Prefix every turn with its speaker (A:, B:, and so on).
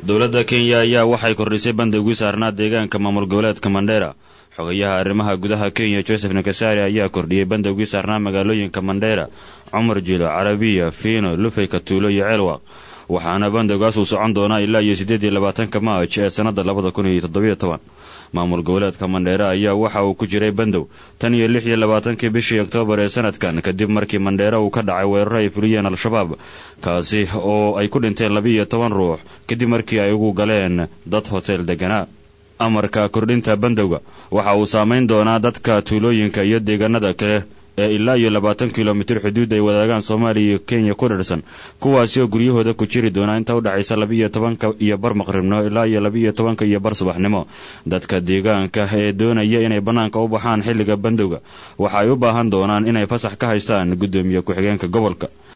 A: dowladda kenya ayaa waxay kordhisay bandowgii saarnaa deegaanka maamul goboleedka mandheera xogayaha arrimaha gudaha kenya joseph nakasari ayaa kordhiyey bandowgii saarnaa magaalooyinka mandheera cumar jilo carabiya fiino lufey katuulo iyo ceelwaq waxaana bandowgaas uu socon doonaa ilaa iyo siddeed iyo labaatanka maaj ee sannadda labada kun iyo toddobiyo toban maamul goboleedka mandheera ayaa waxa uu ku jiray bandow tan iyo lix iyo labaatankii bishii oktoobar ee sanadkan kadib markii mandheera uu ka dhacay weeraro ay fuliyeen al-shabaab kaasi oo ay ku dhinteen labiiyo toban ruux kadib markii ay ugu galeen dad hotel deganaa amarka kordhinta bandowga waxa uu saamayn doonaa dadka tuulooyinka iyo deegaanada kale ee ilaa iyo labaatan kilomitir xuduud ay wadaagaan soomaaliya iyo kenya ku dhirsan kuwaasi oo guryahooda ku jiri doonaa inta u dhexaysa labiiyo tobanka iyo bar maqribnimo ilaa iyo labiiyo tobanka iyo bar subaxnimo dadka deegaanka ee doonaya inay bannaanka u baxaan xilliga bandowga waxa ay u baahan doonaan inay fasax ka haystaan guddoomiye ku-xigeenka gobolka